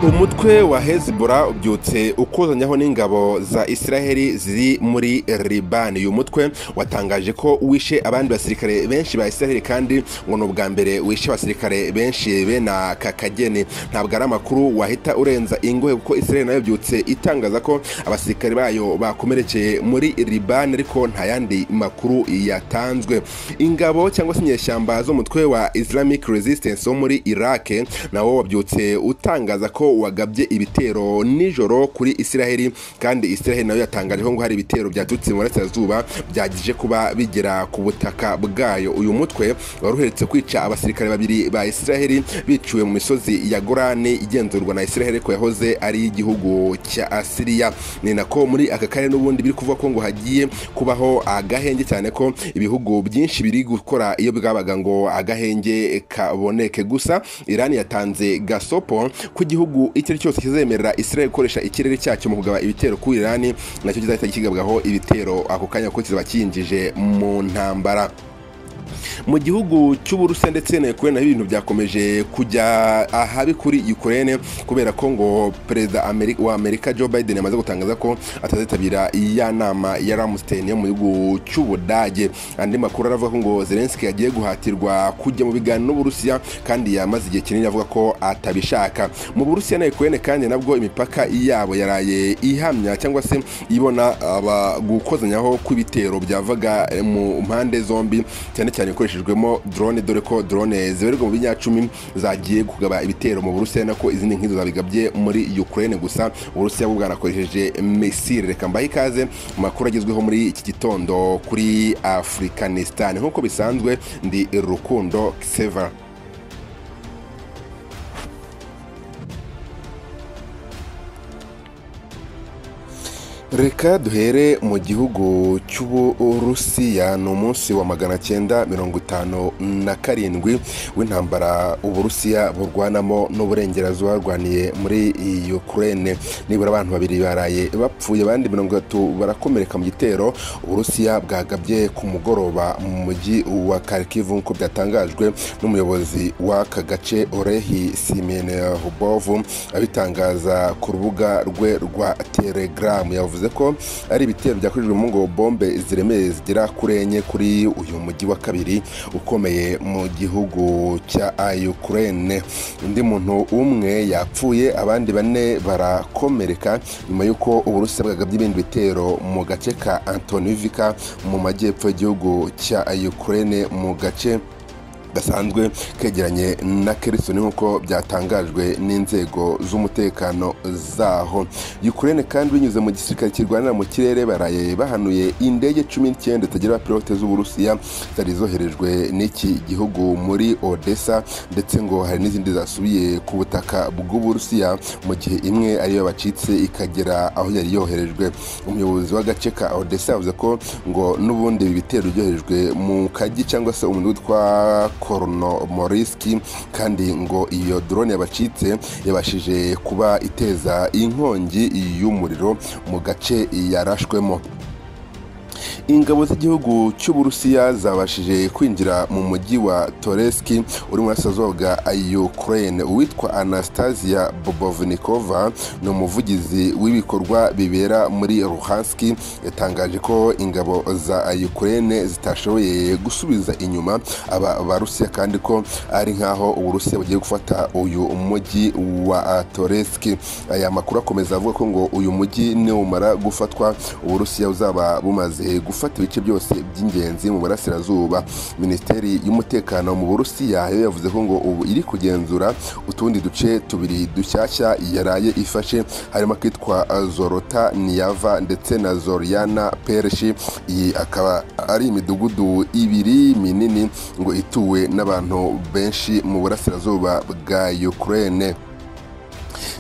umutwe wa hezbollah ubyutse ukuzanyaho n'ingabo za isiraheli ziri muri libani uyu mutwe watangaje ko wishe abandi basirikare benshi ba isiraheli kandi ngo ni ubwa mbere wishe abasirikare benshi bene aka kageni ntabwo ari amakuru wahita urenza ingohe kuko isiraheli nayo byutse itangaza ko abasirikare bayo bakomerekeye muri libani ariko nta yandi makuru yatanzwe ingabo cyangwa se inyeshyamba z'umutwe wa islamic resistance wo muri irake nawo wabyutse utangaza ko wagabye ibitero nijoro kuri isiraheli kandi isiraheli nayo yatangaje ko ngo hari ibitero byaturutse mu burasirazuba byagije kuba bigera ku butaka bwayo uyu mutwe wari uherutse kwica abasirikare babiri ba isiraheli biciwe mu misozi ya gorani igenzurwa na isiraheli ko yahoze ari igihugu cya asiriya ni nako muri aka karere n'ubundi biri kuvuga ko ngo hagiye kubaho agahenge cyane ko ibihugu byinshi biri gukora iyo bwabaga ngo agahenge kaboneke gusa irani yatanze gasopo ku gihugu icyo ari cyose kizemerera israel gukoresha ikirere cyacyo mu kugaba ibitero ku irani nacyo kizahita kigabwaho ibitero ako kanya kuko kizaba cyinjije mu ntambara mu gihugu cy'uburusiya ndetse na ukraine ibintu byakomeje kujya ahabi kuri ukraine kubera ko ngo perezida wa amerika joe biden yamaze gutangaza ko atazitabira ya nama ya ramstein yo mu gihugu cy'ubudage andi makuru aravuga ko ngo zelenski yagiye guhatirwa kujya mu biganiro n'uburusiya kandi yamaze igihe kinini avuga ko atabishaka mu burusiya na ukraine kandi nabwo imipaka yabo yaraye ihamya cyangwa se ibona gukozanyaho kw'ibitero byavaga mu mpande zombi cyane cyane ikoreshejwemo drone dore ko drone zibarirwa mu binyacumi zagiye kugaba ibitero mu burusiya nako izindi nk'izo zabigabye muri ukraine gusa uburusiya bwo bwanakoresheje misile reka mbahe ikaze mu makuru agezweho muri iki gitondo kuri afurikanistan nk'uko bisanzwe ndi rukundo seva reka duhere mu gihugu cy'uburusiya ni umunsi wa magana cyenda mirongo itanu na karindwi w'intambara uburusiya burwanamo n'uburengerazuba barwaniye muri ukraine nibura abantu babiri baraye bapfuye abandi mirongo itatu barakomereka mu gitero uburusiya bwagabye ku mugoroba mu mujyi wa karikivu nk'uko byatangajwe n'umuyobozi w'aka gace orehi simenehubovu abitangaza ku rubuga rwe rwa telegaramu yavuze yavuze ko ari ibitero byakorejwemo ngo bombe ziremereye zigera kuri enye kuri uyu mujyi wa kabiri ukomeye mu gihugu cya ukraine undi muntu umwe yapfuye abandi bane barakomereka nyuma y'uko uburusiya bwagabye ibindi bitero mu gace ka antonivika mu majyepfo y'igihugu cya ukraine mu gace gasanzwe kegeranye na kerisoni nk'uko byatangajwe n'inzego z'umutekano zaho ukraine kandi binyuze mu gisirikare kirwanira mu kirere baraye bahanuye indege cumi n'icyenda zitagira abapilote z'uburusiya zari zoherejwe n'iki gihugu muri odessa ndetse ngo hari n'izindi zasubiye ku butaka bw'uburusiya mu gihe imwe ariyo bacitse ikagera aho yari yoherejwe umuyobozi w'agace ka odessa yavuze ko ngo n'ubundi ibi bitero byoherejwe mu kagi cyangwa se umuntu witwa koronomoriski kandi ngo iyo drone yabacitse yabashije kuba iteza inkongi y'umuriro mu gace yarashwemo ingabo z'igihugu cy'uburusiya zabashije kwinjira mu mujyi wa toreski uri mu burasirazuba bwa ukraine uwitwa anastasia bobovnikova ni umuvugizi w'ibikorwa bibera muri ruhanski yatangaje ko ingabo za ukraine zitashoboye gusubiza inyuma aba barusiya kandi ko ari nk'aho uburusiya bugiye gufata uyu mujyi wa toreski aya makuru akomeza avuga ko ngo uyu mujyi niwumara gufatwa uburusiya buzaba bumaze gufata ibice byose by'ingenzi mu burasirazuba minisiteri y'umutekano mu burusiya yo yavuze ko ngo ubu iri kugenzura utundi duce tubiri dushyashya yaraye ifashe harimo akitwa zorota niyava ndetse na zoriyana pereshi iyi akaba ari imidugudu ibiri minini ngo ituwe n'abantu benshi mu burasirazuba bwa ukraine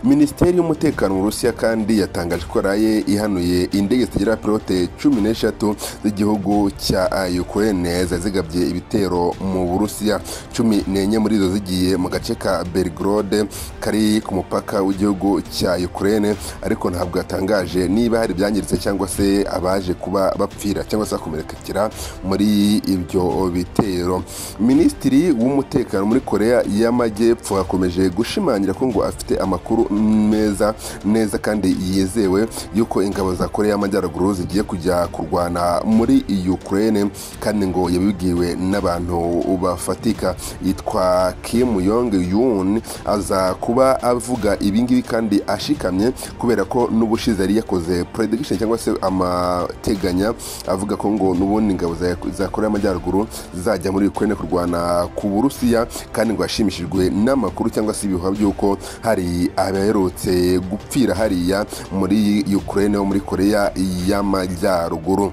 minisiteri y'umutekano mu rusiya kandi yatangaje ko yaraye ihanuye indege zitagira pilote cumi n'eshatu z'igihugu cya ukraine zari zigabye ibitero mu burusiya cumi n'enye muri zo zigiye mu gace ka belgrode kari ku mupaka w'igihugu cya ukraine ariko ntabwo yatangaje niba hari ibyangiritse cyangwa se abaje kuba bapfira cyangwa se bakomerekera muri ibyo bitero minisitiri w'umutekano muri korea y'amajyepfo akomeje gushimangira ko ngo afite amakuru amakuru meza neza kandi yizewe y'uko ingabo za koreya y'amajyaruguru zigiye kujya kurwana muri ukraine kandi ngo yabibwiwe n'abantu bafatika yitwa kim yong yun aza kuba avuga ibingibi kandi ashikamye kubera ko n'ubushize yari yakoze prediction cyangwa se amateganya avuga ko ngo n'ubundi ingabo za- za koreya y'amajyaruguru zizajya muri ukraine kurwana ku burusiya kandi ngo yashimishijwe n'amakuru cyangwa se ibihuha by'uko hari abaherutse gupfira hariya muri ukraine wo muri koreya y'amajyaruguru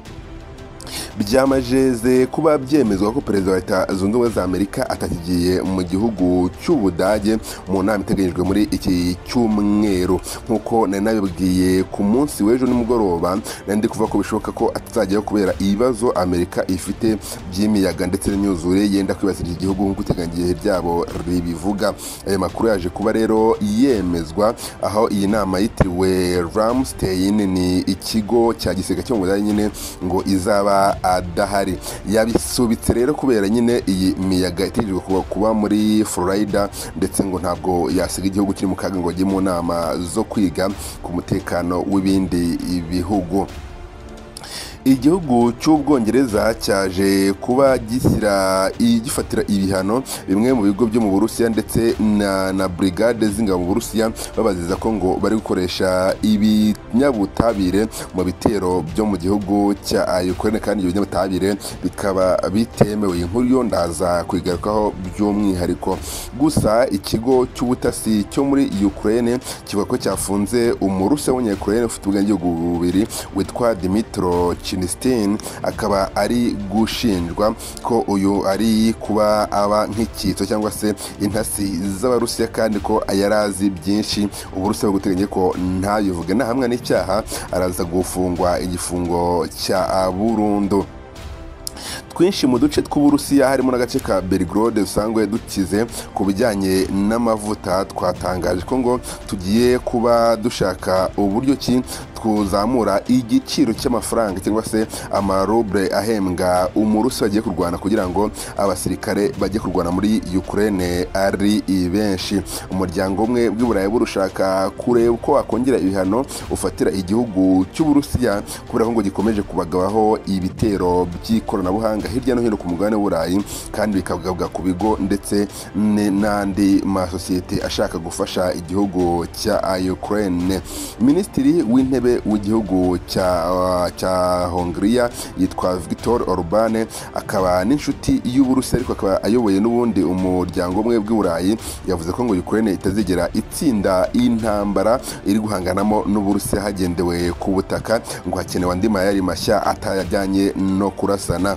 byamajeze kuba byemezwa ko perezida wa leta zunze ubumwe za amerika atakigiye mu gihugu cy'ubudage mu nama iteganyijwe muri iki cyumweru nk'uko nari nabibwiye ku munsi w'ejo nimugoroba nari ndi kuvuga ko bishoboka ko atazajyayo kubera ibibazo amerika ifite by'imiyaga ndetse n'imyuzure yenda kwibasira iki gihugu nk'uko iteganyigihe ryabo ribivuga ayo makuru yaje kuba rero yemezwa aho iyi nama yitiriwe ramstein ni ikigo cya gisirikare cyo mu budage nyine ngo izaba adahari yabisubitse rero kubera nyine iyi miyaga itegerejwe kuba- kuba muri florida ndetse ngo ntabwo yasiga igihugu kiri mu kaga ngo ajye mu nama zo kwiga ku mutekano w'ibindi bihugu igihugu cy'ubwongereza cyaje kuba gishyira gifatira ibihano bimwe mu bigo byo mu burusiya ndetse na, na brigade z'ingabo mu burusiya babazeza ko ngo bari gukoresha ibinyabutabire mu bitero byo mu gihugu cya ukraine kandi ibyo binyabutabire bikaba bitemewe inkuru yo ndaza kuyigarukaho by'umwihariko gusa ikigo cy'ubutasi cyo muri ukraine kivuga ko cyafunze umurusiya w'umunyakurene ufite ubwenegihugu bubiri witwa dimitro chinistin akaba ari gushinjwa ko uyu ari kuba aba nk'icyitso cyangwa se intasi z'abarusiya kandi ko yari azi byinshi uburusiya buguteganya ko ntabivuge nahamwa n'icyaha araza gufungwa igifungo cya burundu twinshi mu duce tw'uburusiya harimo n'agace ka belgrade dusanzwe dukize ku bijyanye n'amavuta twatangaje ko ngo tugiye kuba dushaka uburyo ki twuzamura igiciro cy'amafaranga cyangwa se amarubre ahembwa umurusi bagiye kurwana kugira ngo abasirikare bajye kurwana muri ukraine ari benshi umuryango umwe w'iburayi burushaka kureba uko wakongera ibihano ufatira igihugu cy'uburusiya kubera ko ngo gikomeje kubagabaho ibitero by'ikoranabuhanga hirya no hino ku mugabane w'uburayi kandi bikagabuka ku bigo ndetse ne- n'andi masosiyete ashaka gufasha igihugu cya ukraine minisitiri w'intebe w'igihugu cya cya hongiriya yitwa victor orbane akaba n'inshuti y'uburusiya ariko akaba ayoboye n'ubundi umuryango umwe bw'uburayi yavuze ko ngo ukraine itazigera itsinda intambara iri guhanganamo n'uburusiya hagendewe ku butaka ngo hakenewe andi mayari mashya atajyanye no kurasana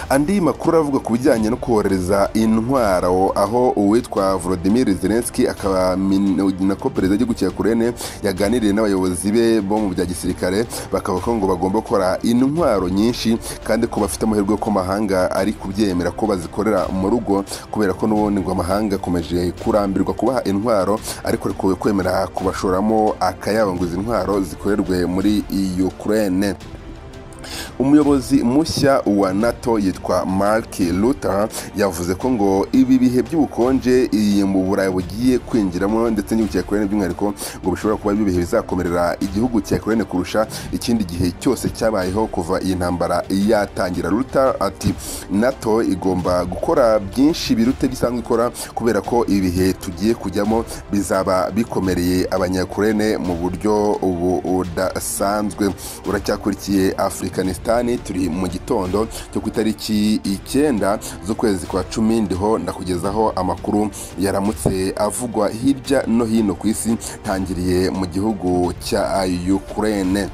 andi makuru avuga ku bijyanye no kohereza intwaro aho uwitwa volodimir zelenski akaba min- nako perezida w'igihugu cya kurene yaganiriye n'abayobozi be bo mu bya gisirikare bakavuga ko ngo bagomba gukora intwaro nyinshi kandi ko bafite amahirwe ko amahanga ari kubyemera ko bazikorera mu rugo kubera ko n'ubundi ngo amahanga akomeje kurambirwa kubaha intwaro ariko rekuwe kwemera kubashoramo akayabo ngo izi ntwaro zikorerwe muri ukraine umuyobozi mushya wa nato yitwa mark luther yavuze ko ngo ibi bihe by'ubukonje iyi mu burayi bugiye kwinjiramo ndetse n'igihugu cya korene by'umwihariko ngo bishobora kuba ibihe bizakomerera igihugu cya korene kurusha ikindi gihe cyose cyabayeho kuva iyi ntambara yatangira luther ati nato igomba gukora byinshi birute bisanzwe ikora kubera ko ibihe tugiye kujyamo bizaba bikomereye abanyakurene mu buryo ubu budasanzwe uracyakurikiye afurikanisitani turi mu gitondo cyo ku itariki icyenda z'ukwezi kwa cumi ndiho ndakugezaho amakuru yaramutse avugwa hirya no hino ku isi ntangiriye mu gihugu cya ukraine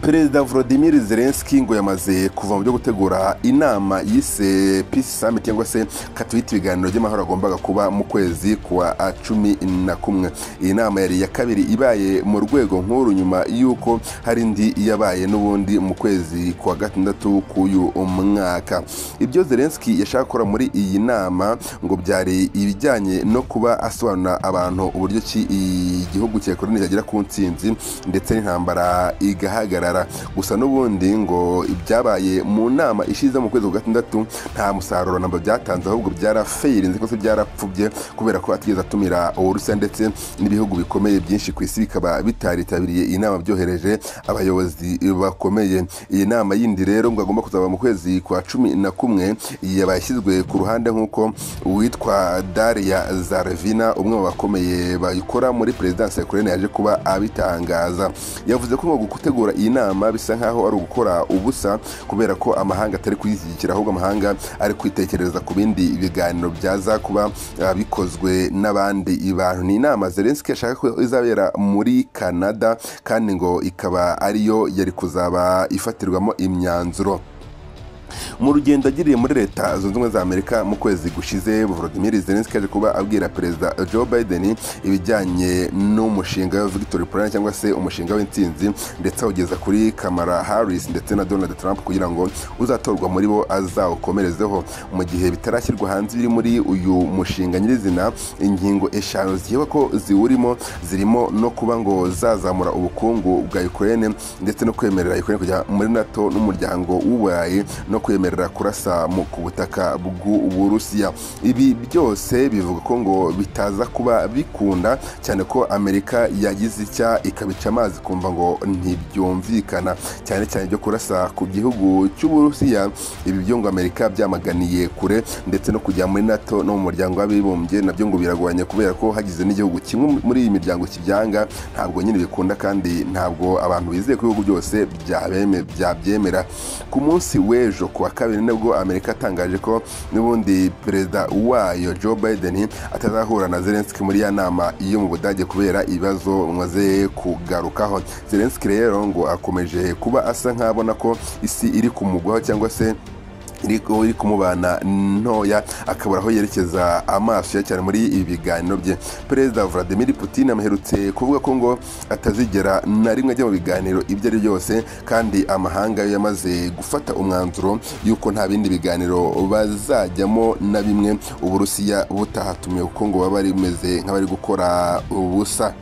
perezida volodimir zelenski ngo yamaze kuva mu byo gutegura inama yise peace summit cyangwa se katwita ibiganiro by'amahoro agombaga kuba mu kwezi kwa cumi na kumwe iyi nama yari iya kabiri ibaye mu rwego nk'uru nyuma y'uko hari indi yabaye n'ubundi mu kwezi kwa gatandatu k'uyu mwaka ibyo zelenski yashaka gukora muri iyi nama ngo byari ibijyanye no kuba asobanurira abantu uburyo ki igihugu cya koroni cyagera ku ntsinzi ndetse n'intambara igahagarara bihagarara gusa n'ubundi ngo ibyabaye mu nama ishize mu kwezi kwa gatandatu nta musaruro namba byatanze ahubwo byarafayirinze cyangwa se byarapfubye kubera ko atigeze atumira uburusiya ndetse n'ibihugu bikomeye byinshi ku isi bikaba bitaritabiriye iyi nama byohereje abayobozi bakomeye iyi nama yindi rero ngo agomba kuzaba mu kwezi kwa cumi na kumwe yabaye ishyizwe ku ruhande nk'uko uwitwa daria zarvina umwe mu bakomeye bayikora muri perezidansi ya ukraine yaje kuba abitangaza yavuze ko ngo gutegura iyi nama bisa nkaho ari ugukora ubusa kubera ko amahanga atari kuyishyigikira ahubwo amahanga ari kwitekereza ku bindi biganiro byaza kuba ah, bikozwe n'abandi bantu ni inama zelenski yashaka ko izabera muri canada kandi ngo ikaba ariyo yari kuzaba ifatirwamo imyanzuro mu rugendo agiriye muri leta zunze ubumwe za amerika mu kwezi gushize volodimir zelenski yaje kuba abwira perezida joe biden ibijyanye n'umushinga wa victory plan cyangwa se umushinga w'intsinzi ndetse awugeza kuri kamara harris ndetse na donald trump kugira ngo uzatorwa muri bo azawukomerezeho mu gihe bitarashyirwa hanze ibiri muri uyu mushinga nyirizina ingingo eshanu zikekwa ko ziwurimo zirimo no kuba ngo zazamura ubukungu bwa ukraine ndetse no kwemerera ukraine kujya muri nato n'umuryango w'uburayi no kwemerera kurasa mu- ku butaka bw'uburusiya ibi byose bivuga ko ngo bitaza kuba bikunda cyane ko amerika yagize icya ikabica amazi kumva ngo ntibyumvikana cyane cyane ibyo kurasa ku gihugu cy'uburusiya ibi byo ngo amerika byamaganiye kure ndetse no kujya muri nato no mu muryango w'abibumbye nabyo ngo biragoranye kubera ko hagize n'igihugu kimwe muri iyi miryango kibyanga ntabwo nyine bikunda kandi ntabwo abantu bizeye ko ibihugu byose byabeme- byabyemera ku munsi w'ejo ku wa kabiri nibwo amerika yatangaje ko n'ubundi perezida wayo joe biden atazahura na zelenski muri ya nama yo mu budage kubera ibibazo maze kugarukaho zelenski rero ngo akomeje kuba asa nk'abona ko isi iri kumugwaho cyangwa se iri iri kumubana ntoya akabura aho yerekeza amaso ye cyane muri ibi biganiro bye perezida vladimir putin amaherutse kuvuga ko ngo atazigera na rimwe ajya mu biganiro ibyo ari byose kandi amahanga yo yamaze gufata umwanzuro y'uko nta bindi biganiro bazajyamo na bimwe uburusiya butahatumiwe kuko ngo baba bimeze nk'abari gukora ubusa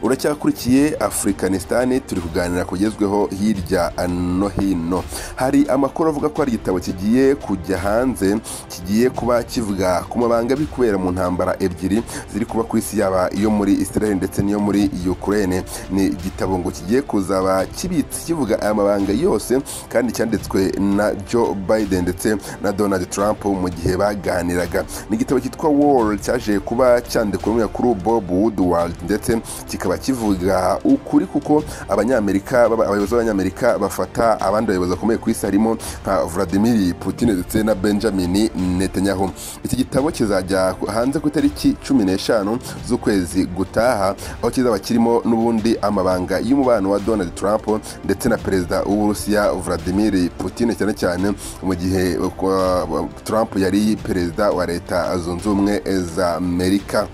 uracyakurikiye afurikanistani turi kuganira kugezweho hirya no hino hari amakuru avuga ko hari igitabo kigiye kujya hanze kigiye kuba kivuga ku mabanga biri kubera mu ntambara ebyiri ziri kuba ku isi yaba iyo muri israel ndetse n'iyo muri ukraine ni igitabo ngo kigiye kuzaba kibitse kivuga aya mabanga yose kandi cyanditswe na joe biden ndetse na donald trump mu gihe baganiraga ni igitabo cyitwa wall cyaje kuba cyandikwa n'umunyamakuru bob woodward ndetse kikaba kivuga ukuri kuko abanyamerika baba- abayobozi b'abanyamerika bafata abandi bayobozi bakomeye ku isi harimo nka vladimir putin ndetse na benjamin netanyahu iki gitabo kizajya ku- hanze ku itariki cumi n'eshanu z'ukwezi gutaha aho kizaba kirimo n'ubundi amabanga y'umubano wa donald trump ndetse na perezida w'uburusiya vladimir putin cyane cyane mu gihe uh, trump yari perezida wa leta zunze ubumwe za amerika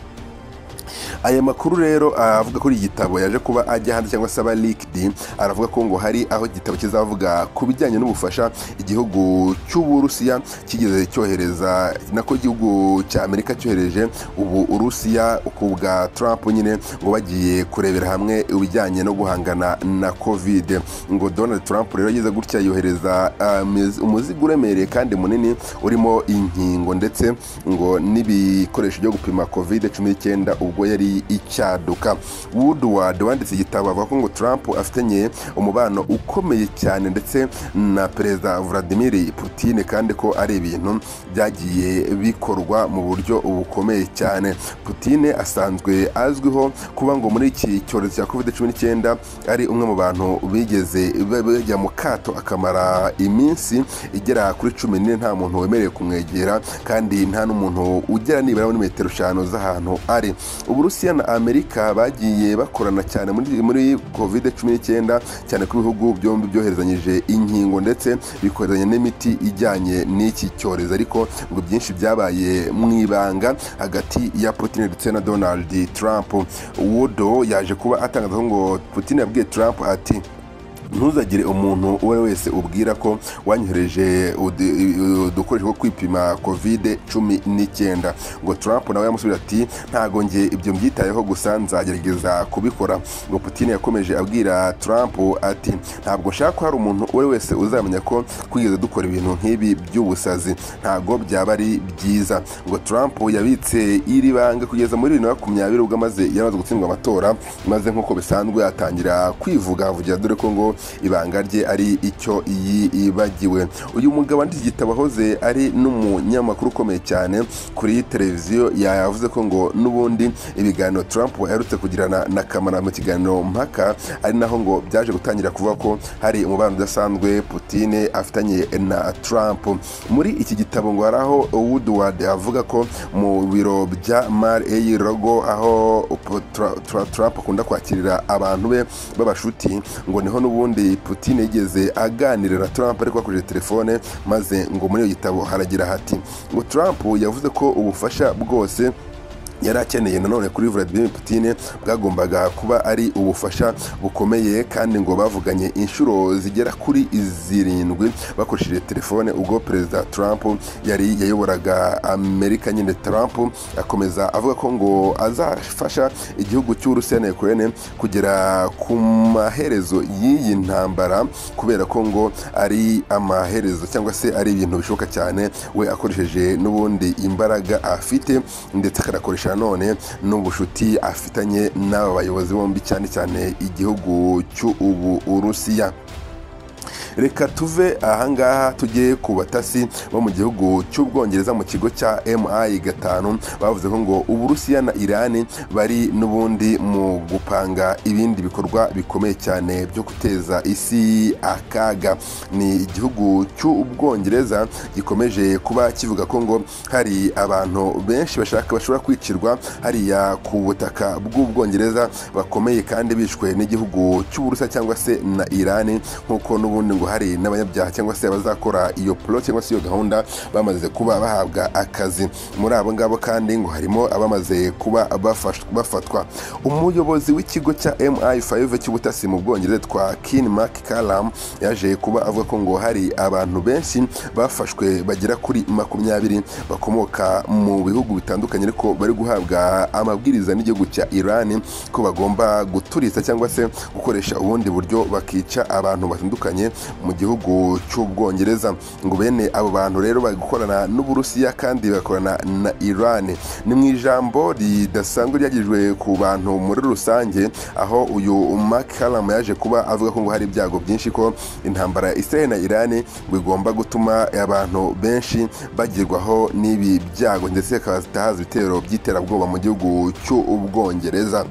aya makuru rero avuga kuri iki gitabo yaje kuba ajya hanze cyangwa se aba likidi aravuga ko ngo hari aho igitabo kizavuga ku bijyanye n'ubufasha igihugu cy'uburusiya kigeze cyohereza nako igihugu cya amerika cyohereje ubu urusiya ku bwa trump nyine ngo bagiye kurebera hamwe ibijyanye no guhangana na covid ngo donald trump rero ageze gutya yohereza ah, miz- umuzigo uremereye kandi munini urimo inkingo ndetse ngo n'ibikoresho byo gupima covid cumi n'icyenda ubwo yari icyaduka woodward wanditse igitabo avuga ko ngo trump afitanye umubano ukomeye cyane ndetse na perezida vladimir putin kandi ko ari ibintu byagiye bikorwa mu buryo bukomeye cyane putin asanzwe azwiho kuba ngo muri iki cyorezo cya covid cumi n'icyenda ari umwe mu bantu bigeze ba- bajya mu kato akamara iminsi igera kuri cumi n'ine nta muntu wemerewe kumwegera kandi nta n'umuntu ugera nibura muri metero eshanu z'ahantu ari uburusiya na amerika bagiye bakorana cyane muri, muri covid cumi n'icyenda cyane ko ibihugu byombi byoherezanyije inkingo ndetse bikoherezanya n'imiti ijyanye n'iki cyorezo ariko ngo byinshi byabaye mu ibanga hagati ya putin ndetse na donald trump wodo yaje kuba atangaza ko ngo putin yabwiye trump ati ntuzagire umuntu uwo ari we wese ubwira ko wanyohereje udu- udukoresho two kwipima covid cumi n'icyenda ngo trump nawe yamusubiza ati ntago njye ibyo mbyitayeho gusa nzagerageza kubikora ngo putin yakomeje abwira trump ati ntabwo nshaka ko hari umuntu uwo ari we wese uzamenya ko twigeze dukora ibintu nk'ibi by'ubusazi ntago byaba ari byiza ngo trump yabitse iri banga kugeza muri bibiri na makumyabiri ubwo amaze yamaze gutsindwa amatora maze nk'uko bisanzwe atangira kwivuga avugira dore ko ngo ibanga rye ari icyo yibagiwe uyu mugabo wanditse igitabo ahoze ari n'umunyamakuru ukomeye cyane kuri televiziyo yavuze ko ngo n'ubundi ibiganiro Trump aherutse kugirana na kamara mu kiganiro mpaka ari naho ngo byaje gutangira kuvuga ko hari umubano udasanzwe Putine afitanye na Trump muri iki gitabo ngo hari aho Woodward avuga ko mu biro bya Mar Eyi Rogo aho Tra- Tra- Trump akunda kwakirira abantu be b'abashuti ngo niho n'ubundi Putin yigeze aganirira na Trump ariko bakoresheje telefone maze ngo muri iyo gitabo haragira hati ngo Trump yavuze ko ubufasha bwose yari akeneye nanone kuri Vladimir Putin bwagombaga kuba ari ubufasha bukomeye kandi ngo bavuganye inshuro zigera kuri zirindwi bakoresheje telefone ubwo perezida Trump yari yayoboraga Amerika nyine Trump akomeza avuga ko ngo azafasha igihugu cy'Uburusiya na Ukraine kugera ku maherezo y'iyi ntambara kubera ko ngo ari amaherezo cyangwa se ari ibintu bishoboka cyane we akoresheje n'ubundi imbaraga afite ndetse akanakoresha nanone n'ubushuti afitanye n'aba bayobozi bombi cyane cyane igihugu cy'Uburusiya reka tuve ahangaha tujye ku batasi bo mu gihugu cy'ubwongereza mu kigo cya mi gatanu bavuze ko ngo uburusiya na irani bari n'ubundi mu gupanga ibindi bikorwa bikomeye cyane byo guteza isi akaga ni igihugu cy'ubwongereza gikomeje kuba kivuga ko ngo hari abantu benshi bashaka bashobora kwicirwa hariya ku butaka bw'ubwongereza bakomeye kandi bishwe n'igihugu cy'uburusiya cyangwa se na irani nk'uko n'ubundi ngo hari n'abanyabyaha cyangwa se abazakora iyo polo cyangwa se iyo gahunda bamaze kuba bahabwa akazi muri abo ngabo kandi ngo harimo abamaze kuba bafash- bafatwa umuyobozi w'ikigo cya mi5 cy'ubutasi mu bwongereza twa kin mark kalam yaje kuba avuga ko ngo hari abantu benshi bafashwe bagera kuri makumyabiri bakomoka mu bihugu bitandukanye ariko bari guhabwa amabwiriza n'igihugu cya irani ko bagomba guturitsa cyangwa se gukoresha ubundi buryo bakica abantu batandukanye mu gihugu cy'ubwongereza ngo bene abo bantu rero bari gukorana n'uburusiya kandi bagakorana na irani ni mu ijambo ridasanzwe ryagejwe ku bantu muri rusange aho uyu makaramu yaje kuba avuga ko ngo hari ibyago byinshi ko intambara ya israel na irani bigomba gutuma abantu benshi bagirwaho n'ibi byago ndetse hakazahaza ibitero by'iterabwoba mu gihugu cy'ubwongereza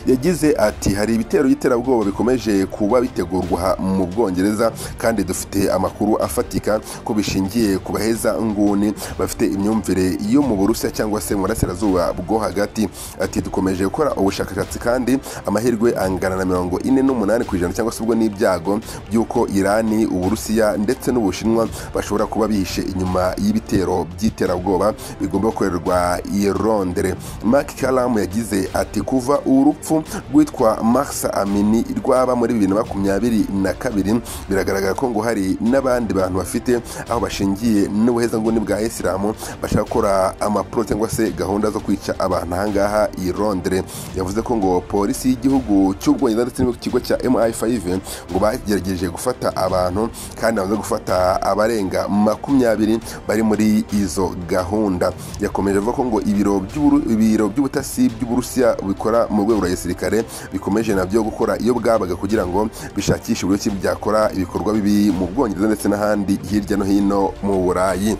yagize ati hari ibitero by'iterabwoba bikomeje kuba bitegurwa ha- mu bwongereza kandi dufite amakuru afatika ko bishingiye ku baheza nguni bafite imyumvire yo mu burusiya cyangwa se mu burasirazuba bwo hagati ati dukomeje gukora ubushakashatsi kandi amahirwe angana na mirongo ine n'umunani ku ijana cyangwa se ubwo n'ibyago by'uko irani uburusiya ndetse n'ubushinwa bashobora kuba bihishe inyuma y'ibitero by'iterabwoba bigomba gukorerwa i londres mark karamu yagize ati kuva urupfu rwitwa Mahsa Amini rwaba muri bibiri na makumyabiri na kabiri biragaragara ko ngo hari n'abandi bantu bafite aho bashingiye n'ubuhezanguni bwa Isilamu bashaka gukora amapuro cyangwa se gahunda zo kwica abantu ahangaha i Londres yavuze ko ngo polisi y'igihugu cy'ubwongereza ndetse n'ikigo cya MI5 ngo bagerageje gufata abantu kandi bamaze gufata abarenga makumyabiri bari muri izo gahunda yakomeje avuga ko ngo ibiro by'uburu- ibiro by'ubutasi by'uburusiya bikora mu rwego rwa gisirikare bikomeje nabyo gukora iyo bwabaga kugira ngo bishakishe uburyo ki byakora ibikorwa bibi mu bwongereza ndetse n'ahandi hirya no hino mu burayi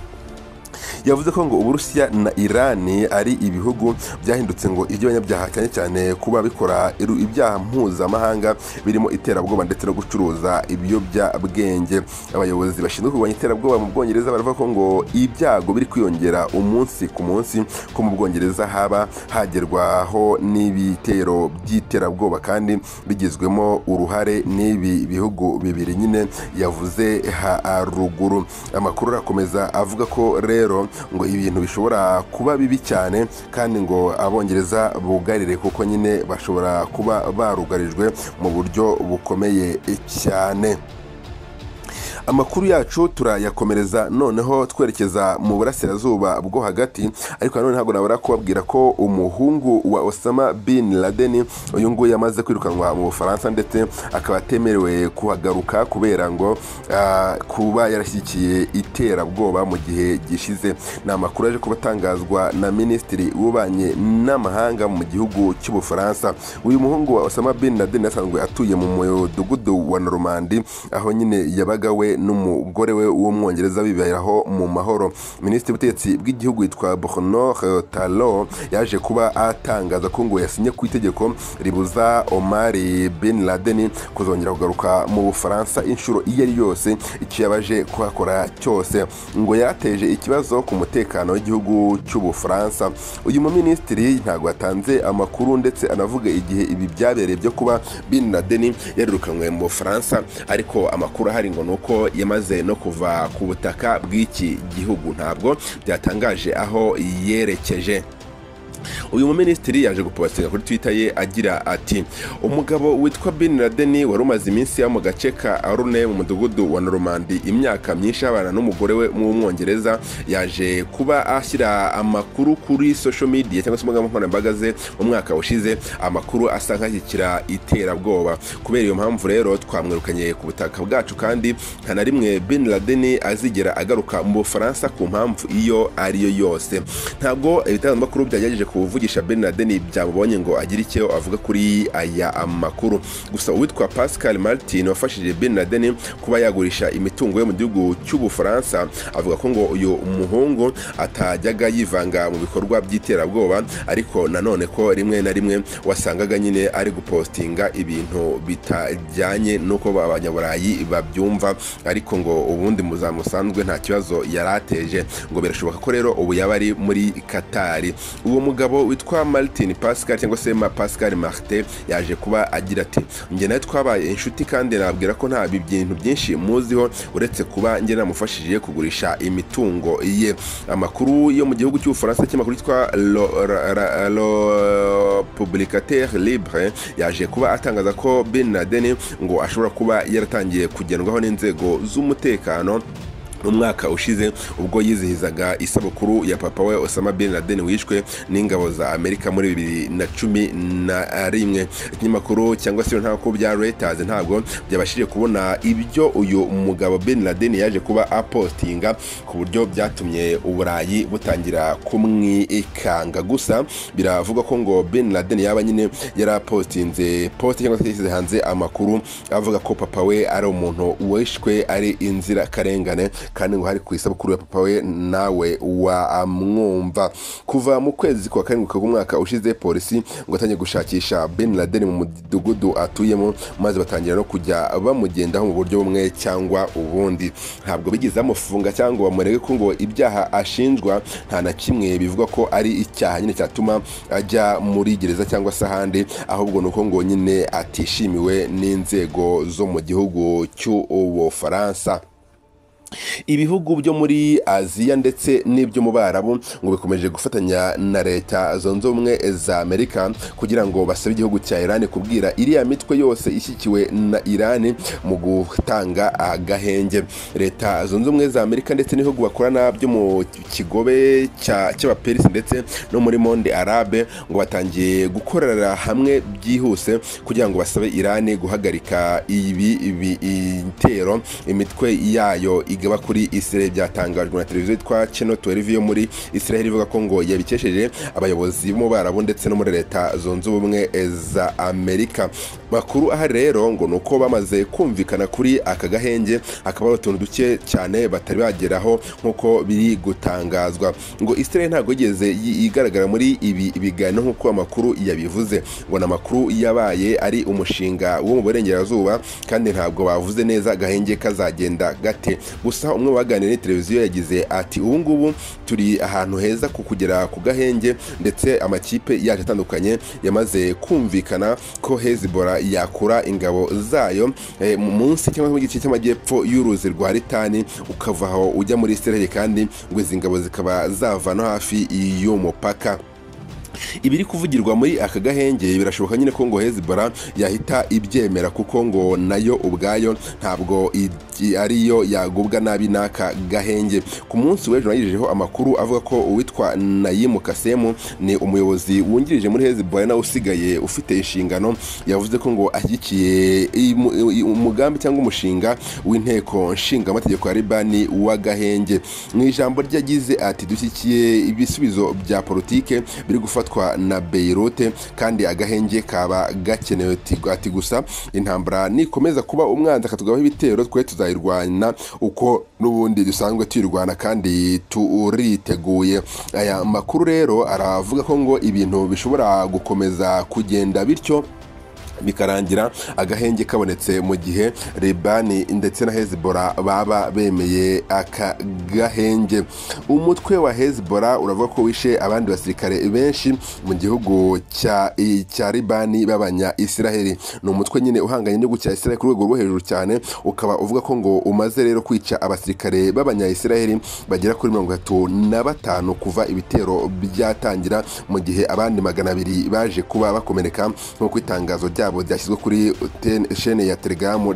yavuze ko ngo uburusiya na irani ari ibihugu byahindutse ngo iby'abanyabyaha cyane cyane kuba bikora iru- ibyaha mpuzamahanga birimo iterabwoba ndetse no gucuruza ibiyobyabwenge abayobozi bashinzwe kurwanya iterabwoba mu bwongereza baravuga ko ngo ibyago biri kwiyongera umunsi ku munsi ko mu bwongereza haba hagerwaho n'ibitero by'iterabwoba kandi bigizwemo uruhare n'ibi bihugu bibiri nyine yavuze haruguru amakuru arakomeza avuga ko rero ngo ibintu bishobora kuba bibi cyane kandi ngo abongereza bugarire kuko nyine bashobora kuba barugarijwe mu buryo bukomeye cyane amakuru yacu turayakomereza noneho twerekeza mu burasirazuba bwo hagati ariko nanone ntabwo nabura kubabwira ko umuhungu wa Osama bin Laden uyu nguyu yamaze kwirukanwa mu Bufaransa ndetse akaba atemerewe kuhagaruka kubera ngo ah, kuba yarashyigikiye iterabwoba mu gihe gishize ni amakuru aje kuba atangazwa na minisitiri w'ububanyi n'amahanga mu gihugu cy'ubufaransa uyu muhungu wa Osama bin Laden yasanzwe atuye mu mudugudu wa Normandi aho nyine yabaga we n'umugore we w'umwongereza biberaho mu mahoro minisitiri w'ubutegetsi bw'igihugu yitwa Bruno Talo yaje kuba atangaza ko ngo yasinye ku itegeko ribuza Omar bin Laden kuzongera kugaruka mu Bufaransa inshuro iyo ari yose icyo yabaje kuhakora cyose ngo yarateje ikibazo ku mutekano w'igihugu cy'ubufaransa uyu muminisitiri ntabwo yatanze amakuru ndetse anavuga igihe ibi byabereye byo kuba bin Laden yarirukanywe mu Bufaransa ariko amakuru ahari ngo ni uko yamaze no kuva ku butaka bw'iki gihugu ntabwo byatangaje aho yerekeje uyu muminisitiri yaje gupobasiga kuri twitter ye agira ati umugabo witwa bin laden wari umaze iminsi yo mu gace ka arune mu mudugudu wa normandi imyaka myinshi y'abana n'umugore we w'umwongereza yaje kuba ashyira amakuru kuri social media cyangwa se imbuga nkoranyambaga ze mu mwaka ushize amakuru asa nk'ashyigikira iterabwoba kubera iyo mpamvu rero twamwirukanye ku butaka bwacu kandi nta na rimwe bin laden azigera agaruka mu bufaransa ku mpamvu iyo ariyo yose ntabwo ibitangazamakuru byagerageje kuvugisha bin laden byamubonye ngo agire icyo avuga kuri aya makuru gusa uwitwa pascal martin wafashije bin laden kuba yagurisha imitungo ye mu gihugu cy'ubufaransa avuga ko ngo uyu muhungu atajyaga yivanga mu bikorwa by'iterabwoba ariko nanone ko rimwe na rimwe wasangaga nyine ari gupostinga ibintu bitajyanye n'uko abanyaburayi babyumva ariko ngo ubundi muzamusanzwe nta kibazo yari ateje ngo birashoboka ko rero ubu yaba ari muri katari uwo mugabo umugabo witwa martin pascal cyangwa se ma pascal marte yaje kuba agira ati njye nawe twabaye inshuti kandi nabwira ko nta bintu byinshi muziho uretse kuba njye namufashije kugurisha imitungo ye amakuru yo mu gihugu cy'ubufaransa cy'amakuru yitwa lo publicateur libre yaje kuba atangaza ko bin laden ngo ashobora kuba yaratangiye kugendwaho n'inzego z'umutekano mu mwaka ushize ubwo yizihizaga isabukuru ya papa we Osama bin Laden wishwe n'ingabo za Amerika muri bibiri na cumi na rimwe ikinyamakuru cyangwa se ntabwo bya Reuters ntabwo byabashije kubona ibyo uyu mugabo bin Laden yaje kuba apostinga ku buryo byatumye uburayi butangira kumwikanga gusa biravugwa ko ngo bin Laden yaba nyine yarapostinze post cyangwa se yashyize hanze amakuru avuga ko papa we ari umuntu wishwe ari inzirakarengane kandi ngo hari ku isabukuru ya papa we nawe wamwumva kuva mu kwezi kwa karindwi k'umwaka ushize polisi ngo atangiye gushakisha bin laden mu mudugudu atuyemo maze batangira no kujya bamugendaho mu buryo bumwe cyangwa ubundi ntabwo bigeze bamufunga cyangwa bamurege ko ngo ibyaha ashinjwa nta na kimwe bivuga ko ari icyaha nyine cyatuma ajya muri gereza cyangwa se ahandi ahubwo ni uko ngo nyine atishimiwe n'inzego zo mu gihugu cy'ubufaransa ibihugu byo muri aziya ndetse n'ibyo mu barabu ngo bikomeje gufatanya na leta zunze ubumwe za amerika kugira ngo basabe igihugu cya irani kubwira iriya mitwe yose ishyikiwe na irani mu gutanga agahenge leta zunze ubumwe za amerika ndetse n'ibihugu bakorana byo mu kigobe cy'abaperisi ndetse no muri monde arabe ngo batangiye gukorera hamwe byihuse kugira ngo basabe irani guhagarika ibi bitero imitwe yayo igaba kuri Israel byatangajwe na televiziyo yitwa Channel 12 yo muri Israel ivuga ko ngo yabikesheje abayobozi bo barabu ndetse no muri leta zunze ubumwe za Amerika makuru ahari rero ngo ni uko bamaze kumvikana kuri aka gahenge hakaba hari utuntu duke cyane batari bageraho nk'uko biri gutangazwa ngo Israel ntabwo yigeze igaragara muri ibi biganiro nk'uko amakuru yabivuze ngo ni amakuru yabaye ari umushinga wo mu burengerazuba kandi ntabwo bavuze neza gahenge kazagenda gate gusa umwe waganiriye na televiziyo yagize ati ubu ngubu turi ahantu heza ku kugera ku gahenge ndetse amakipe yacu atandukanye yamaze kumvikana ko hezibora yakura ingabo zayo eh, mu munsi cyangwa se mu gice cy'amajyepfo y'uruzi rwa ritani ukava aho ujya muri isiraheli kandi ngo izi ngabo zikaba zava no hafi y'umupaka ibiri kuvugirwa muri aka gahenge birashoboka nyine ko ngo hezibora yahita ibyemera kuko ngo nayo ubwayo ntabwo i- ariyo yagubwa nabi n'aka gahenge ku munsi w'ejo nayijejeho amakuru avuga ko uwitwa nayimu kasemu ni umuyobozi wungirije muri hezibora nawe usigaye ufite inshingano yavuze ko ngo ashyigikiye imu- i- umugambi cyangwa umushinga w'inteko nshingamategeko ya libani w'agahenge mu ijambo rye yagize ati dushyigikiye ibisubizo bya politike biri gufatwa na beirute kandi agahenge kaba gakenewe Ati- ati gusa intambara nikomeza kuba umwanzi akatugabaho ibitero twe tuzayirwana uko n'ubundi dusanzwe tuyirwana kandi turiteguye aya makuru rero aravuga ko ngo ibintu bishobora gukomeza kugenda bityo bikarangira agahenge kabonetse mu gihe libani ndetse na hezibora baba bemeye aka gahenge umutwe wa hezibora uravuga ko wishe abandi basirikare benshi mu gihugu cya i- cya libani b'abanya israheli ni umutwe nyine uhanganye n'igihugu cya israheli ku rwego rwo hejuru cyane ukaba uvuga ko ngo umaze rero kwica abasirikare b'abanya israheli bagera kuri mirongo itatu na batanu kuva ibitero byatangira mu gihe abandi magana abiri baje kuba bakomereka nk'uko itangazo ryabo ryashyizwe kuri ten- shene ya telegramu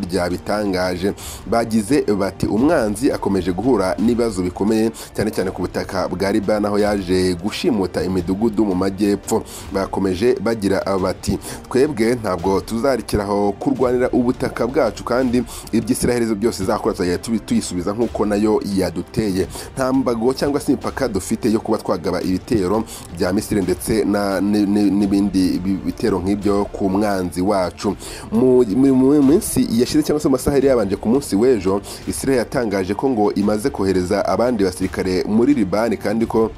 ryabitangaje bagize bati umwanzi akomeje guhura n'ibibazo bikomeye cyane cyane ku butaka bwa libani aho yaje gushimuta imidugudu mu majyepfo bakomeje bagira bati twebwe ntabwo tuzarikira aho kurwanira ubutaka bwacu kandi iby'isiraheli byose zakora tuzajya tubi- tuyisubiza nk'uko nayo yaduteye nta mbago cyangwa se imipaka dufite yo kuba twagaba ibitero bya misiri ndetse na- ni- ni- n'ibindi bi- bitero nk'ibyo ku mwanzi wacu mu mu- mu minsi yashize cyangwa se mu masaha yari yabanje ku munsi w'ejo isiraheli yatangaje ko ngo imaze kohereza abandi basirikare muri libani kandi ko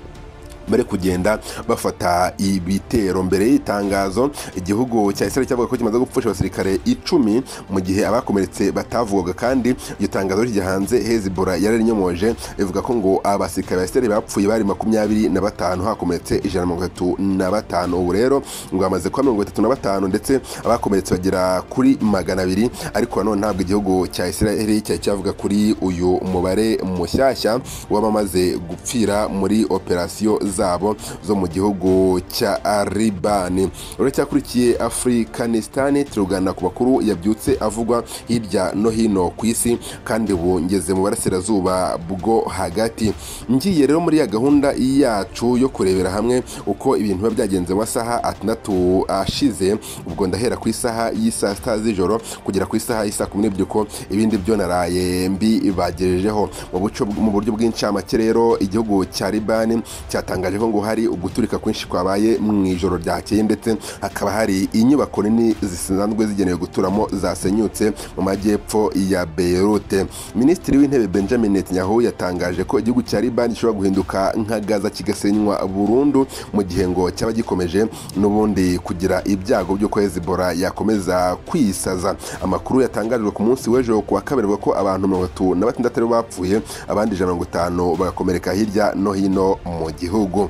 bari kugenda bafata ibitero mbere y'itangazo igihugu cya israel cyavuga ko kimaze gupfusha abasirikare icumi mu gihe abakomeretse batavugwaga kandi iryo tangazo rijya hanze hezibora yararinyomuje ivuga ko ngo abasirikare ba israel bapfuye bari makumyabiri na batanu hakomeretse ijana na mirongo itatu na batanu ubu rero ngo hamaze kuba mirongo itatu na batanu ndetse abakomeretse bagera kuri magana abiri ariko nanone ntabwo igihugu cya israel cyari cyavuga kuri uyu mubare mushyashya w'abamaze gupfira muri operasiyo zabo zo mu gihugu cya libani uracyakurikiye afurikanistani turugana ku makuru yabyutse avugwa hirya no hino ku isi kandi ubu ngeze mu burasirazuba bwo hagati ngiye rero muri ya gahunda yacu yo kurebera hamwe uko ibintu biba byagenze mu masaha atandatu ashize ubwo ndahera ku isaha y'isaa sita z'ijoro kugera ku isaha y'isaa kumi n'ebyiri uko ibindi byo naraye mbi bagejejeho mu buco- mu buryo bw'incamake rero igihugu cya libani cyatangaje ko ngo hari uguturika kwinshi kwabaye mu ijoro ryakeye ndetse hakaba hari inyubako nini zisanzwe zigenewe guturamo zasenyutse mu majyepfo ya beirute minisitiri w'intebe benjamin netanyahu yatangaje ko igihugu cya libani gishobora guhinduka nka gaza kigasenywa burundu mu gihe ngo cyaba gikomeje n'ubundi kugira ibyago by'uko hezibora yakomeza kwisaza amakuru yatangajwe ku munsi w'ejo ku wa kabiri avuga ko abantu mirongo itatu na batandatu aribo bapfuye abandi ijana na mirongo itanu bagakomereka hirya no hino mu gihugu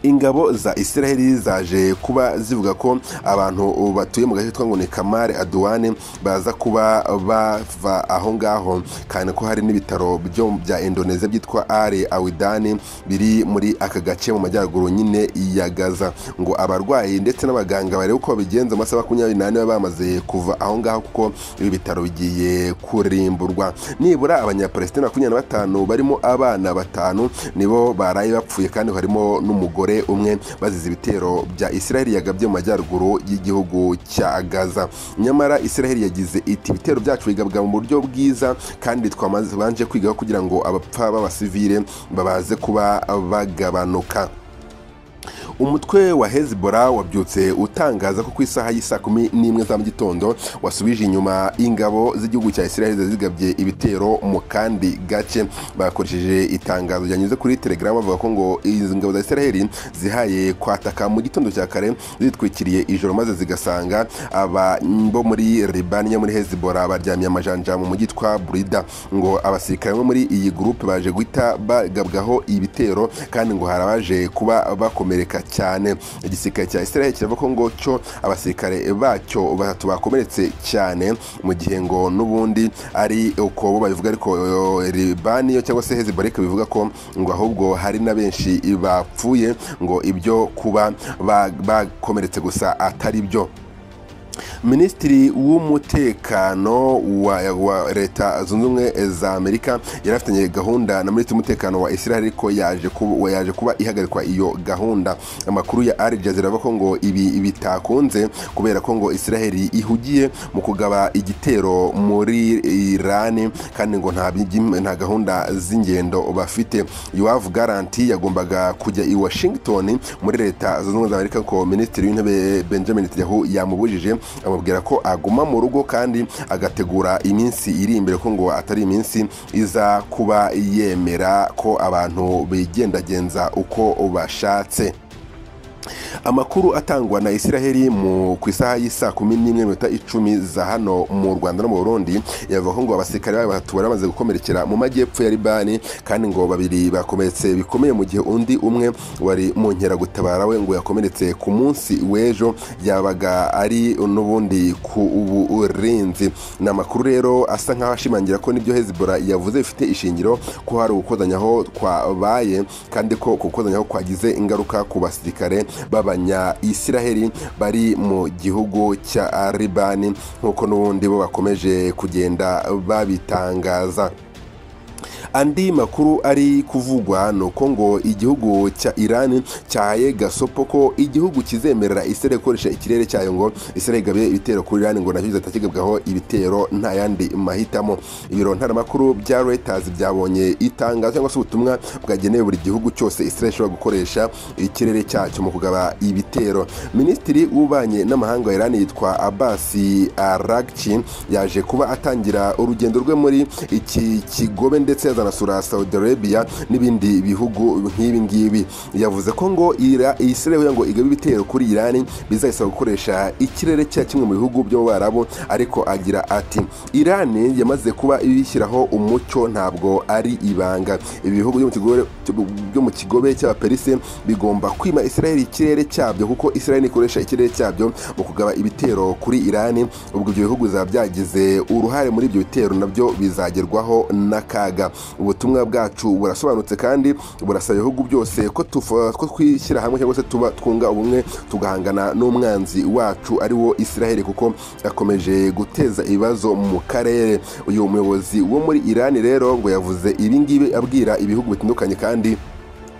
ingabo za israheli zaje kuba zivuga ko abantu batuye mu gace kitwa ngo ni kamari aduwane baza kuba bava aho ngaho kandi ko hari n'ibitaro byo bya indonesia byitwa ari awidani biri muri aka gace mu majyaruguru nyine ya gaza ngo abarwayi ndetse n'abaganga barebe uko babigenza mu masaha makumyabiri n'ane baba bamaze kuva aho ngaho kuko ibi bitaro bigiye kurimburwa nibura abanyapalesitina makumyabiri na batanu barimo abana batanu nibo baraye bapfuye kandi harimo n'umugore umwe bazize ibitero bya israheli yagabye mu majyaruguru y'igihugu cya gaza nyamara israheli yagize iti ibitero byacu bigabwa mu buryo bwiza kandi twamaze banje kwigaho kugira ngo abapfa b'abasivile babaze kuba bagabanuka umutwe wa hezbollah wabyutse utangaza ko ku isaha y'isaa kumi n'imwe za mu gitondo wasubije inyuma ingabo z'igihugu cya israel zigabye ibitero mu kandi gace bakoresheje itangazo ryanyuze kuri telegram bavuga ko ngo izi ngabo za israel zihaye kwataka mu gitondo cya kare zitwikiriye ijoro maze zigasanga aba bo muri libani yo muri hezbollah baryamye amajanja mu mujyi twa burida ngo abasirikare bo muri iyi gurupe baje guhita bagabwaho ibitero kandi ngo hari abaje kuba bakomereka cyane igisirikare cya israel kiravuga ko ngo cyo abasirikare bacyo batatu bakomeretse cyane mu gihe ngo n'ubundi ari uko bo babivuga ariko eh, libani yo cyangwa se hezbollah ikaba ivuga ko ngo ahubwo hari na benshi bapfuye ngo ibyo kuba ba- bakomeretse gusa atari byo minisitiri w'umutekano wa, wa leta zunze ubumwe za amerika yari afitanye gahunda na minisitiri w'umutekano wa israel ariko yaje kuba, yaje kuba ihagarikwa iyo gahunda amakuru ya al jazeera avuga ko ngo ibi bitakunze kubera ko ngo israel ihugiye mu kugaba igitero muri iran kandi ngo nta bigi- nta gahunda z'ingendo bafite yoav garanti yagombaga kujya i washington muri leta zunze ubumwe za amerika ko minisitiri w'intebe benjamin netanyahu yamubujije amubwira ko aguma mu rugo kandi agategura iminsi iri imbere ko ngo atari iminsi iza kuba yemera ko abantu bigendagenza uko bashatse amakuru atangwa na israheli mu ku isaha y'isaa kumi n'imwe n'iminota icumi za hano mu rwanda no mu burundi yavuga ko ngo abasirikare bayo batatu bari bamaze gukomerekera mu majyepfo ya libani kandi ngo babiri bakomeretse bikomeye mu gihe undi umwe wari mu nkeragutabara we ngo yakomeretse ku munsi w'ejo yabaga ari n'ubundi ku burinzi ni amakuru rero asa nk'aho ashimangira ko n'ibyo hezbollah yavuze bifite ishingiro ko hari ugukozanyaho kwabaye kandi ko uku gukozanyaho kwagize ingaruka ku basirikare b'abanya-israheli bari mu gihugu cya libani nk'uko n'ubundi bo bakomeje kugenda babitangaza andi makuru ari kuvugwa ni uko ngo igihugu cya iran cyahaye gasopo ko igihugu kizemerera israel gukoresha ikirere cyayo ngo israel igabe ibitero kuri iran ngo nacyo zitakigabwaho ibitero nta yandi mahitamo ibiro ntaramakuru bya reuters byabonye itangazo cyangwa se ubutumwa bwagenewe buri gihugu cyose israel ishobora gukoresha ikirere cyacyo mu kugaba ibitero minisitiri w'ububanyi n'amahanga wa iran yitwa abbas arakci yaje kuba atangira urugendo rwe muri iki kigobe ndetse azanasura saudi arabia n'ibindi bihugu nk'ibi ngibi yavuze ko ngo Ira- israel kugira ngo igabe ibitero kuri iran bizayisaba gukoresha ikirere cya kimwe mu bihugu byo mu barabo ariko agira ati iran yamaze kuba ibishyiraho umucyo ntabwo ari ibanga ibi bihugu byo mu kigobe- byo mu kigobe cy'abaperise bigomba kwima israel ikirere cyabyo kuko israel ikoresha ikirere cyabyo mu kugaba ibitero kuri iran ubwo ibyo bihugu bizaba byagize uruhare muri ibyo bitero nabyo bizagerwaho n'akaga ubutumwa bwacu burasobanutse kandi burasaba ibihugu byose ko tufa- ko twishyira hamwe cyangwa se tuba twunga ubumwe tugahangana n'umwanzi wacu ari wo israel kuko yakomeje guteza ibibazo mu karere uyu muyobozi wo muri iran rero ngo yavuze ibi ngibi abwira ibihugu bitandukanye kandi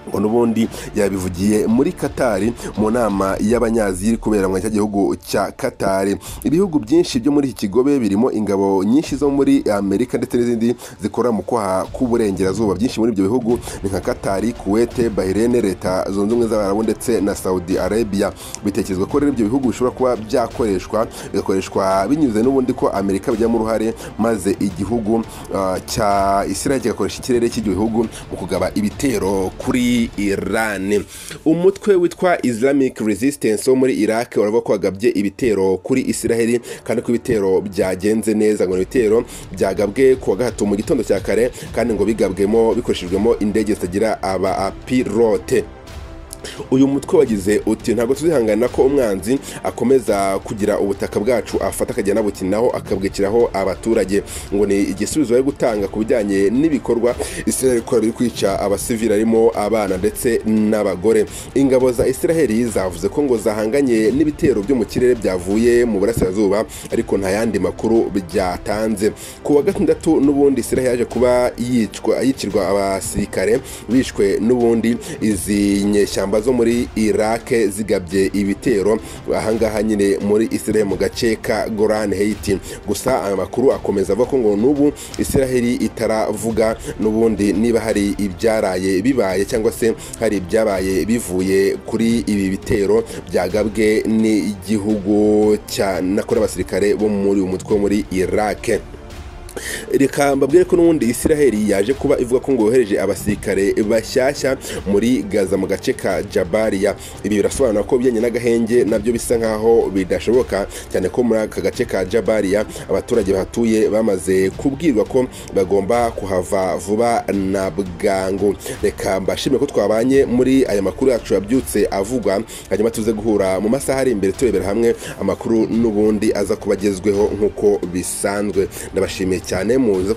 ngo n'ubundi yabivugiye muri katari mu nama y'abanyazi iri kubera muri cya gihugu cya katari ibihugu byinshi byo muri iki kigobe birimo ingabo nyinshi zo muri amerika ndetse n'izindi zikora mu kwaha k'uburengerazuba byinshi muri ibyo bihugu ni nka katari kuwete bahirene leta zunze ubumwe z'abarabu ndetse na saudi arabia bitekerezwa ko rero ibyo bihugu bishobora kuba byakoreshwa bigakoreshwa binyuze n'ubundi ko amerika bijyamo uruhare maze igihugu ah, cya israel kigakoresha ikirere cy'ibyo bihugu mu kugaba ibitero kuri iran umutwe witwa islamic resistance wo muri iraq uravuga ko wagabye ibitero kuri israel kandi ko ibitero byagenze neza ngo ni ibitero byagabwe ku wa gatatu mu gitondo cya kare kandi ngo bigabwemo bikoreshejwemo indege zitagira aba apilote uyu mutwe wagize uti ntabwo tuzihangana ko umwanzi akomeza kugira ubutaka bwacu afata akajya anabukinaho akabwikiraho abaturage ngo ni igisubizo bari gutanga ku bijyanye n'ibikorwa israel ikora biri kwica abasivili harimo abana ndetse n'abagore ingabo za israel zavuze ko ngo zahanganye n'ibitero byo mu kirere byavuye mu burasirazuba ariko nta yandi makuru byatanze ku wa gatandatu n'ubundi israel yaje kuba yicwa yicirwa abasirikare bishwe n'ubundi izi nyeshyamba ingamba zo muri iraq zigabye ibitero ahangaha nyine muri israel mu gace ka goran haiti gusa aya makuru akomeza avuga ko ngo n'ubu israel itaravuga n'ubundi niba hari ibyaraye bibaye cyangwa se hari ibyabaye bivuye kuri ibi bitero byagabwe n'igihugu cya nakora abasirikare bo muri uyu mutwe wo muri iraq reka mbabwire ko n'ubundi israheli yaje kuba ivuga ko ngo yohereje abasirikare bashyashya muri gaza mu gace ka jabariya ibi birasobanura ko bijyanye n'agahenge nabyo bisa nk'aho bidashoboka cyane ko muri aka gace ka jabariya abaturage bahatuye bamaze kubwirwa ko bagomba kuhava vuba na bwangu reka mbashimire ko twabanye muri aya makuru yacu yabyutse avugwa hanyuma tuze guhura mu masaha ari imbere turebera hamwe amakuru n'ubundi aza kuba agezweho nk'uko bisanzwe ndabashimiye cyane muze